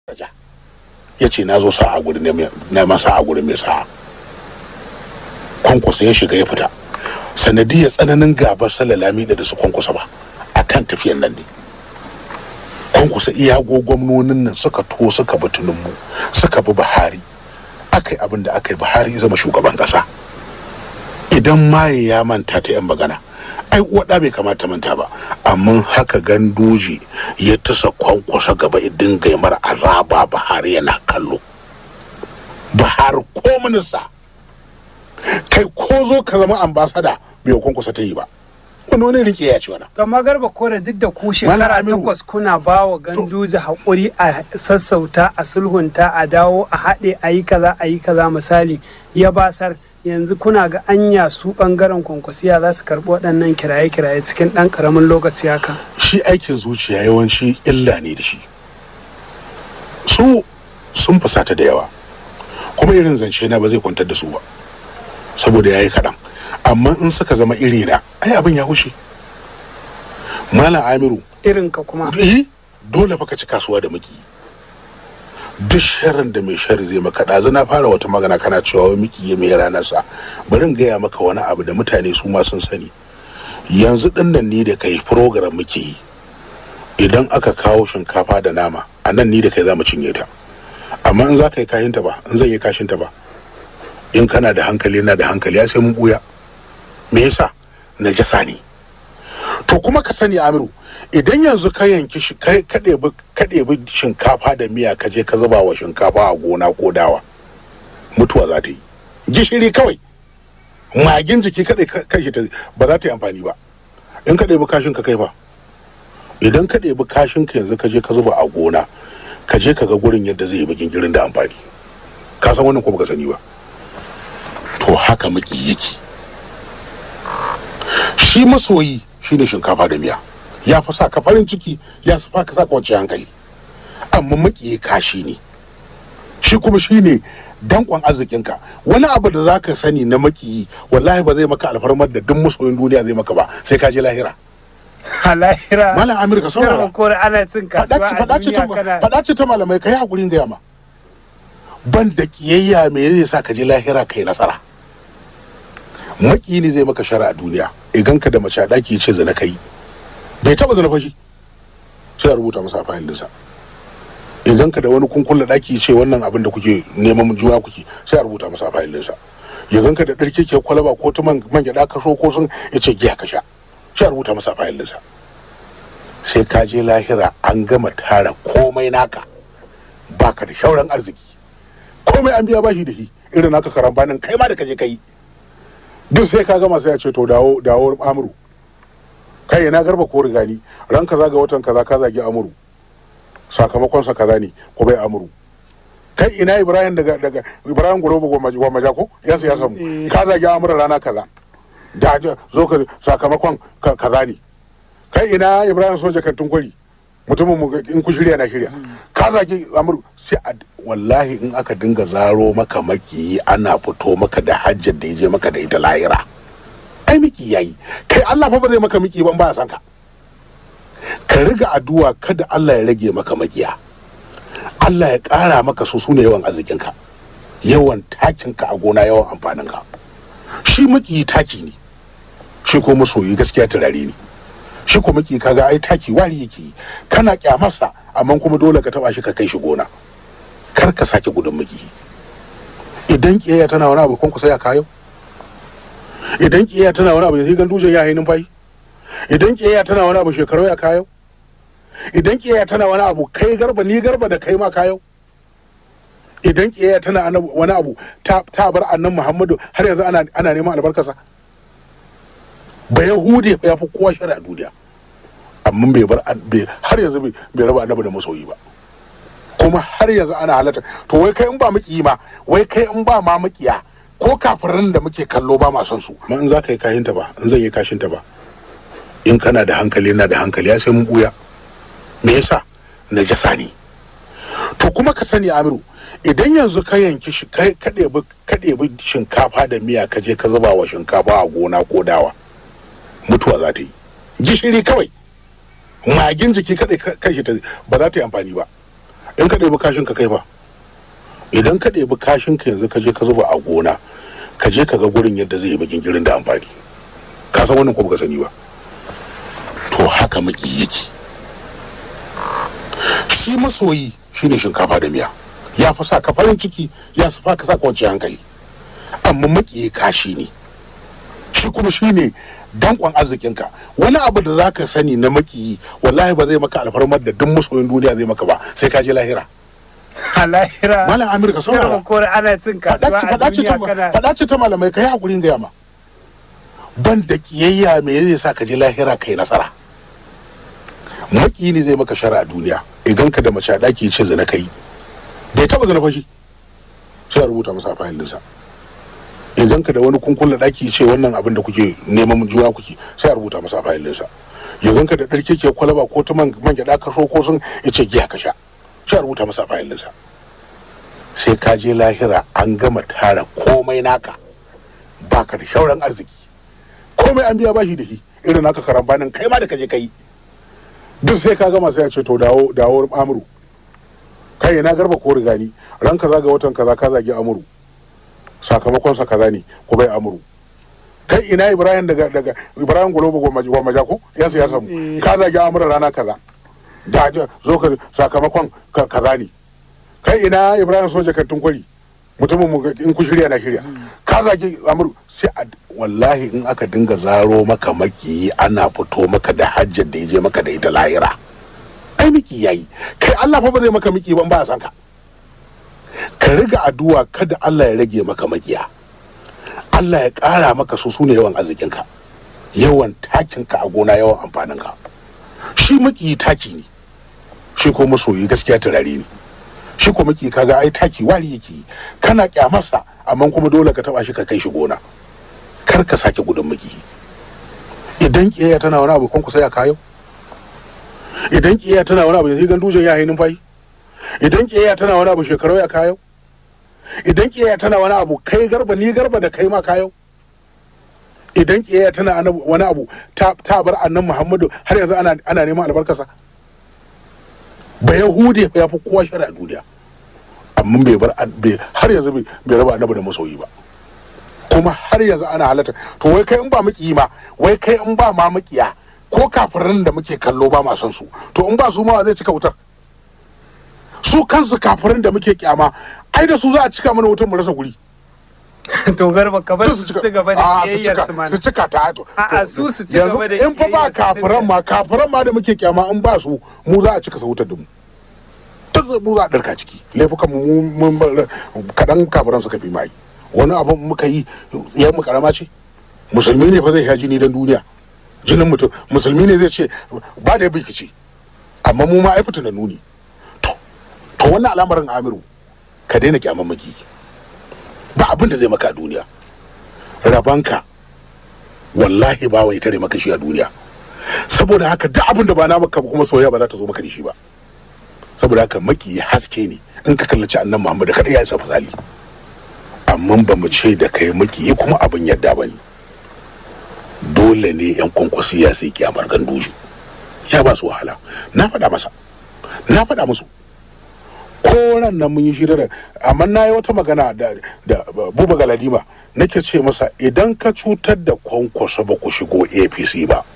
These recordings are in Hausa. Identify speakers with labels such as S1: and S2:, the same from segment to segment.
S1: ya ce na zo sa'a gurin neman sa'a gurin mai sa'a kwankwasa ya shiga ya fita sanadiyar tsananin gabar salalami da su kwankwasa ba a kan tafiyan nan ne kwankwasa iyago gwamnonin nan suka to suka bi tunumbu suka bi buhari aka yi abin da aka yi buhari zama shugaban kasa idan maye ya manta ta yan magana ai uwaɗa bai kamata manta ba amma haka gandoji ya tasa kwankwasa gaba idin gaimar azaba buhari yana kallo buhari ko minista kai ko zo ka zama ambasada bai kwankwasa ta yi ba wani wani rike ya ci wani
S2: Gama garba kore duk da ku shekara
S1: Aminu.
S2: takwas kuna ba wa ganduja haƙuri a sassauta a sulhunta a dawo a haɗe a yi kaza a yi kaza misali ya basar yanzu kuna ga anya su ɓangaren kwankwasiya za su karɓi waɗannan kiraye-kiraye cikin ɗan ƙaramin lokaci haka.
S1: shi aikin zuciya yawanci illa ne da shi su sun fusata da yawa kuma irin zance na ba zai kwantar da su ba saboda ya yi kaɗan amma in suka zama iri na ai abin ya hushe malam amiru
S2: Irin ka kuma.
S1: eh dole fa ka ci kasuwa da miki duk sharin da mai shari zai maka ɗazu na fara wata magana kana cewa wai miki ya mai ranar sa bari in gaya maka wani abu da mutane su ma sun sani yanzu ɗin nan ni da kai program muke yi idan aka kawo shinkafa da nama a nan ni da kai za mu cinye ta amma in za ka yi kashinta ba in zan yi kashinta ba in kana da hankali na da hankali ya sai mun buya me yasa najasa ne to kuma ka sani amiru idan yanzu ka yanki shi kai ka ɗebi ka ɗebi shinkafa da miya ka je ka zuba wa shinkafa a gona ko dawa mutuwa za ta yi gishiri kawai magin jiki kaɗai kashi ta ba za ta yi amfani ba in ka ɗebi kashin ka kai ba idan ka ɗebi kashin ka yanzu ka je ka zuba a gona ka je ka ga gurin yadda zai yi bakin girin da amfani ka san wannan ko baka sani ba to haka maki yake shi masoyi shine shinkafa da miya ya fi sa ka farin ciki ya fi ka sa ka wacce hankali amma maki kashi ne shi kuma shine dankon arzikinka wani abu da zaka sani na makiyi wallahi ba zai maka alfarmar da duk masoyin duniya zai maka ba sai ka je lahira
S2: A lahira.
S1: malam amir ka saurara
S2: Garba kore ana cin kasuwa a
S1: faɗa ce ta-
S2: duniya kana.
S1: faɗa ce ta malamai ka yi haƙurin gaya ma ban da ƙiyayya me zai sa ka je lahira kai nasara maki ne zai maka shara a duniya idan ka da mace a ɗaki ya ce zina kai bai taɓa zina fashi sai a rubuta masa a fayil ɗinsa idan ka da wani kunkulla ɗaki ya ce wannan abin da kuke neman juna kuke sai a rubuta masa a fayil ɗinsa idan ka da ɗarke ke kwalaba ko ta man man gyaɗa ka so ko sun ya ce giya ka sha sai a rubuta masa a fayil ɗinsa sai ka je lahira an gama tara komai naka baka da shauran arziki komai an biya bashi da shi irin naka karambanin kai ma da kaje kai duk sai ka gama sai a ce to dawo dawo amuru kai ina garba ko rigani ran kaza ga watan kaza ka zagi amuru sakamakon sa kaza ne ko bai amuru kai ina ibrahim daga daga ibrahim gurobo wa majako yan siyasa mu ka zagi amuru rana kaza da zo ka sakamakon ka- kaza ne kai ina ibrahim soja kantin kwari mutumin mu in ku shirya na shirya ka zagi amur sai a wallahi in aka dinga zaro maka maki ana fito maka da hajjar da ya je maka da ita lahira ai miki yayi kai Allah fa ba zai maka miki ban ba ya san ka ka riga addu'a kada Allah ya rage maka makiya Allah ya ƙara maka su sune yawan arzikinka yawan takinka a gona yawan amfaninka shi maki taki ne shi ko masoyi gaskiya turare ne shi kuma ki kaga ai taki wari yake yi. kana kyamarsa amma kuma dole ka taba shi ka kai shi gona kar ka sake gudun miki idan kiyayya tana wani abu kun kusa ya kayo idan kiyayya tana wani abu sai gan dujen ya hainin fayi idan kiyayya tana wani abu shekaru ya kayo idan kiyayya tana wani abu kai garba ni garba da kai ma kayo idan kiyayya tana ana- wani abu ta ta bar annan muhammadu har yanzu ana ana neman albarkarsa ba yahudi ya fi kowa shari'a duniya amma bai bar an- bai- har yanzu bai bai raba annabi da masoyi ba kuma har yanzu ana halatta to wai kai in ba maki ma wai kai in ba ma makiya ko kafirin da muke kallo ba ma son su amma in za ka yi kashinta ba in zan yi kashinta ba in kana da hankali na da hankali ya sai mun buya me yasa najasa ne to kuma ka sani amiru idan yanzu ka yanki shi kai ka ɗebi ka ɗebi shinkafa da miya ka je ka zuba wa shinkafa a gona ko dawa mutuwa za ta yi gishiri kawai magin jiki kadai kashi ta ba za ta yi amfani ba in ka ɗebi kashin ka kai fa idan ka ɗebi kashin ka yanzu ka je ka zuba a gona ka je ka ga gurin yadda zai yi bakin girin da amfani ka san wannan ko baka sani ba to haka maki yake shi masoyi shine shinkafa da miya ya fi sa ka farin ciki ya fi ka sa ka wacce hankali amma maki kashi ne shi kuma shine dankon arzikinka wani abu da za ka sani na makiyi wallahi ba zai maka alfarmar da duk masoyin duniya zai maka ba sai ka je lahira
S2: a lahira
S1: malam amir ka saurara
S2: ko ana cin kasuwa a
S1: faɗa ce
S2: duniya
S1: ta-
S2: kana
S1: faɗa ce ta malamai ka yi hakurin gaya ma ban da kiyayya me zai sa ka je lahira kai nasara maki ne zai maka shara a duniya idan ka da mace a ɗaki ya ce zina kai bai taɓa zina fashi sai a rubuta masa a fayil ɗinsa idan ka da wani kunkulla ɗaki ya ce wannan abin da kuke neman juna kuke sai a rubuta masa a fayil ɗinsa idan ka da ɗarke ke kwalaba ko ta man man gyaɗa ka so ko sun ya ce giya ka sha sai a rubuta masa a fayil ɗinsa sai ka je lahira an gama tara komai naka baka da shauran arziki komai an biya bashi da shi irin naka karambanin kai ma da kaje kai duk sai ka gama sai ya ce to dawo dawo amuru kai na garba ko rigani ran kaza ga watan kaza ka zagi amuru sakamakon sa kaza ne ko bai amuru kai ina ibrahim daga daga ibrahim golobo gwamma ko yan siyasa mu ka zagi amuru rana kaza da zo ka sakamakon ka- kaza ne kai ina ibrahim soja kattun kwari mutumin mu in ku shirya na shirya ka zagi amur sai a wallahi in aka dinga zaro maka maki ana fito maka da hajjar da ya je maka da ita lahira ai miki yayi kai Allah fa ba zai maka miki ban ba a san ka ka riga addu'a kada Allah ya rage maka makiya Allah ya ƙara maka su sune yawan arzikinka yawan takinka a gona yawan amfaninka shi maki taki ne shi ko masoyi gaskiya turare ne shi ko maki kaga ai taki wari yake yi kana kyamarsa amma kuma dole ka taba shi ka kai shi gona kar ka sake gudun maki idan kiyaya tana wani abu kwanku sai a kayo idan kiyaya tana wani abu sai gandujan ya hainin fayi idan kiyaya tana wani abu shekarau ya kayo idan kiyaya tana wani abu kai garba ni garba da kai ma kayo idan kiyaya tana ana- wani abu ta ta bar annan muhammadu har yanzu ana ana neman albarkasa ba yahude ya fi kowa shari'a duniya amma bai bar bai- har yanzu bai bai raba annabi da masoyi ba kuma har yanzu ana halatta to wai kai in ba maki ma wai kai in ba ma makiya ko kafirin da muke kallo ba ma son su to in ba su ma wa zai cika wutar su kansu kafirin da muke kyama ai da su za a cika mana wutar mu rasa guri
S2: to garba ka bar
S1: Duk
S2: su ci gaba da
S1: Ah, su
S2: kiyayyar
S1: cika-
S2: su mana
S1: su cika ta to
S2: A'a,
S1: to-
S2: su su ci
S1: yanzu
S2: gaba da
S1: in fa ba
S2: kiyayyar su
S1: kafiran ma kafiran ma da muke kyama in ba su mu za a cika sa wutar da mu duk mu za a ɗarka ciki laifukan mu mun bar- kaɗan kafiran suka fi mai wani abin muka yi yan mu karama ce musulmi ne fa zai ya jini don duniya jinin mutum musulmi ne zai ce ba da bikici amma mu ma ai fitina nuni to to wannan al'amarin amiru ka daina kyaman maki ba abin da zai maka a duniya rabanka wallahi ba wai tare maka shi a duniya saboda haka duk abin da ba na maka ba kuma soyayya ba za ta zo maka da shi ba saboda haka maki haske ne in ka kallaci annan muhammadu kada ya isa fasali amma ba mu ce da kai maki kuma abin yadda ba ne dole ne yan kwankwasiya sai kyamar ganduji ya ba su wahala na faɗa masa na faɗa musu koran nan mun yi shirya da amma na yi wata magana da da buba galadima nake ce masa idan ka cutar da kwankwaso ba ku shigo apc ba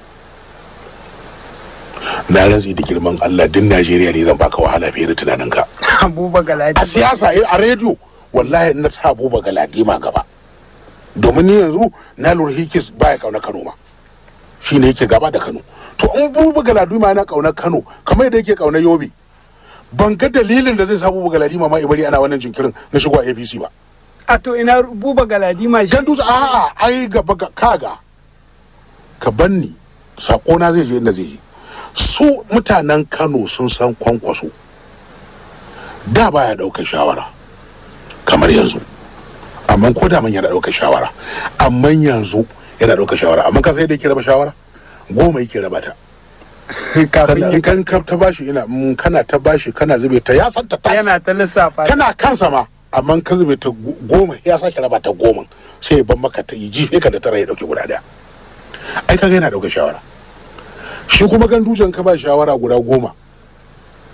S1: na rantsi da girman allah din najeriya ne zan baka wahala fiye da tunaninka
S2: abuba galadi
S1: a siyasa eh, a rediyo wallahi na sa buba galadima gaba domin ni yanzu na lura hikis baya kauna kano ma shi ne yake gaba da kano to in buba galadima yana kauna kano kamar yadda yake kauna yobe ban ga dalilin da zai sa buba galadima ma ibari ana wannan jinkirin na shigo a apc ba
S2: a to ina buba galadima shi
S1: gandu a'a ai gaba ga kaga ka banni sako na zai je inda zai je su mutanen kano sun san kwankwaso da baya daukar shawara kamar yanzu amma ko da man yana daukar shawara amma yanzu yana daukar shawara amma ka sai da yake raba shawara goma yake raba ta
S2: kafin
S1: kana
S2: ya
S1: kan ka ta bashi ina mm, kana ta bashi kana zube ta ya san ta ta
S2: yana ta lissafa
S1: tana kansa ma amma ka zube ta go- goma ya sake raba ta goma sai ya ban maka ta yi jife ka da tara ya dauki guda daya ai kaga yana dauka shawara shi kuma gandujan ka ba shawara guda goma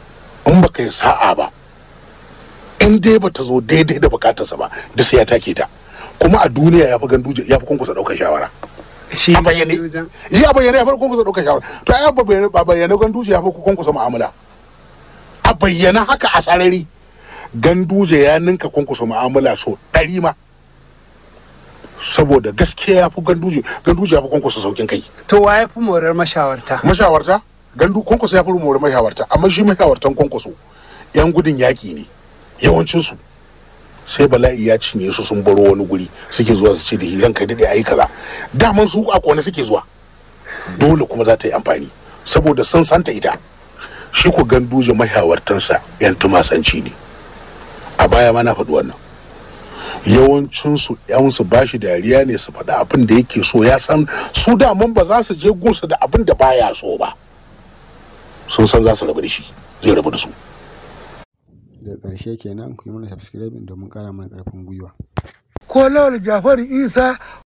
S1: in baka yi sa'a ba in dai bata zo daidai da bukatarsa ba da sai ya take ta kuma a duniya ya fi ganduje ya fi kunkusa ɗaukar shawara
S2: shi
S1: a bayyane
S2: gandujan
S1: yi a bayyane ya fi kunkusa ɗaukar shawara to ai ba bayyane ba bayyane ganduje ya fi kunkusa mu'amala a bayyana haka a sarari ganduje ya ninka kunkusa mu'amala so ɗari ma saboda gaskiya ya fi ganduje ganduje ya fi kunkusa saukin kai
S2: to wa ya fi morar mashawarta
S1: mashawarta gandu kwankwaso ya fi rumori mashawarta amma shi mashawartan kwankwaso yan gudun yaƙi ne yawancinsu sai bala'i ya cinye su sun baro wani guri suke zuwa su ce da hiran kai daɗe ayi kaza daman su a kone suke zuwa dole kuma za ta yi amfani saboda sun santa ita shi ku ganduje mashawartansa yan tumasanci ne a baya ma na faɗi wannan yawancinsu yansu ba shi dariya ne su faɗi abin da yake so ya san su daman ba za su je gunsa da abin da baya so ba sun san za su rabu da shi zai rabu da su
S3: da ƙarshe kenan ku yi mana subscribing domin ƙara mana ƙarfin gwiwa
S1: ko lawal jafaru isa